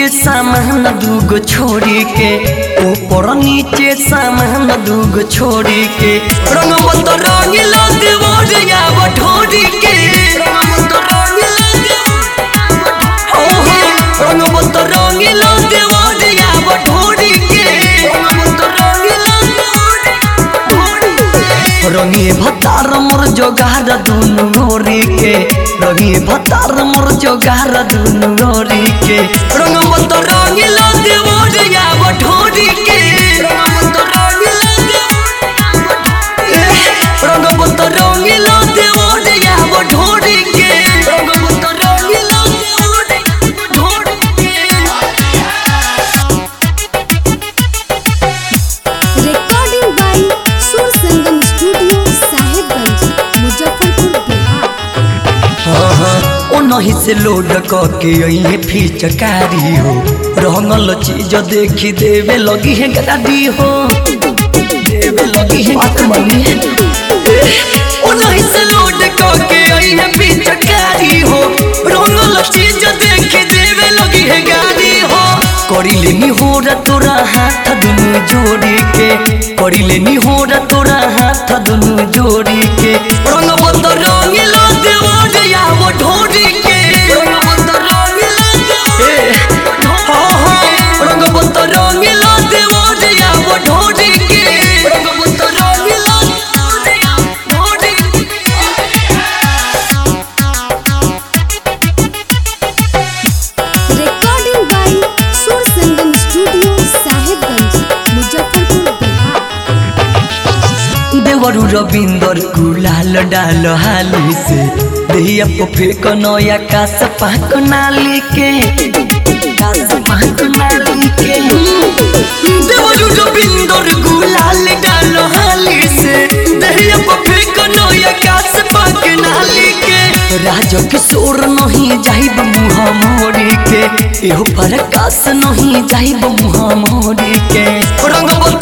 नीचे सामान दूगो छोड़ी के ऊपर नीचे सामान दूगो छोड़ी के रंग मत रंग लग मोरिया बठोरी के ओहो रंग मत रंग लग मोरिया बठोरी के रंगी भतार मोर जोगार दुनु गोरी के रंगी भतार मोर जोगार दुनु गोरी के रंग मत रंग लग मोरिया बठोरी के रंग मत रंग लग मोरिया बठोरी के रंग मत रंग लग बठोरी के recording by Sur Sangam Studio, Sahibganj, Muzaffarpur, Bihar. ओ नहीं से लोड के अइहे फिचकारी हो रंगल चीज देखी देवे लगी है गाड़ी हो देवे लगी है बात मानी ओ नहीं से लोड के अइहे फिचकारी हो रंगल चीज देखी देवे लगी है गाड़ी हो करी लेनी हो रा तोरा हाथ दुनु जोड़ी के करी लेनी हो रा तोरा हाथ दुनु जोड़ी के रंग बंद रंग लग मोरिया वो ढोरी के रंग बंद रंग लग हो हो रंग बंद रंग लग मोरिया वो ढोरी के रंग बंद रंग लग ढोरी Recording by Sur Sangam Studio, Sahibganj, Muzaffarpur, Bihar. देवरु रविंदर गुलाल डाल हाली से देहिया को फेंक नया कास पाक नाली के कास पाक नाली के देवरु रविंदर गुलाल डाल हाली से देहिया को फेंक नया कास पाक नाली के राज किशोर नहीं जाइब मुँह मोरी के एहो पर कास नहीं जाइब मुँह मोरी के रंग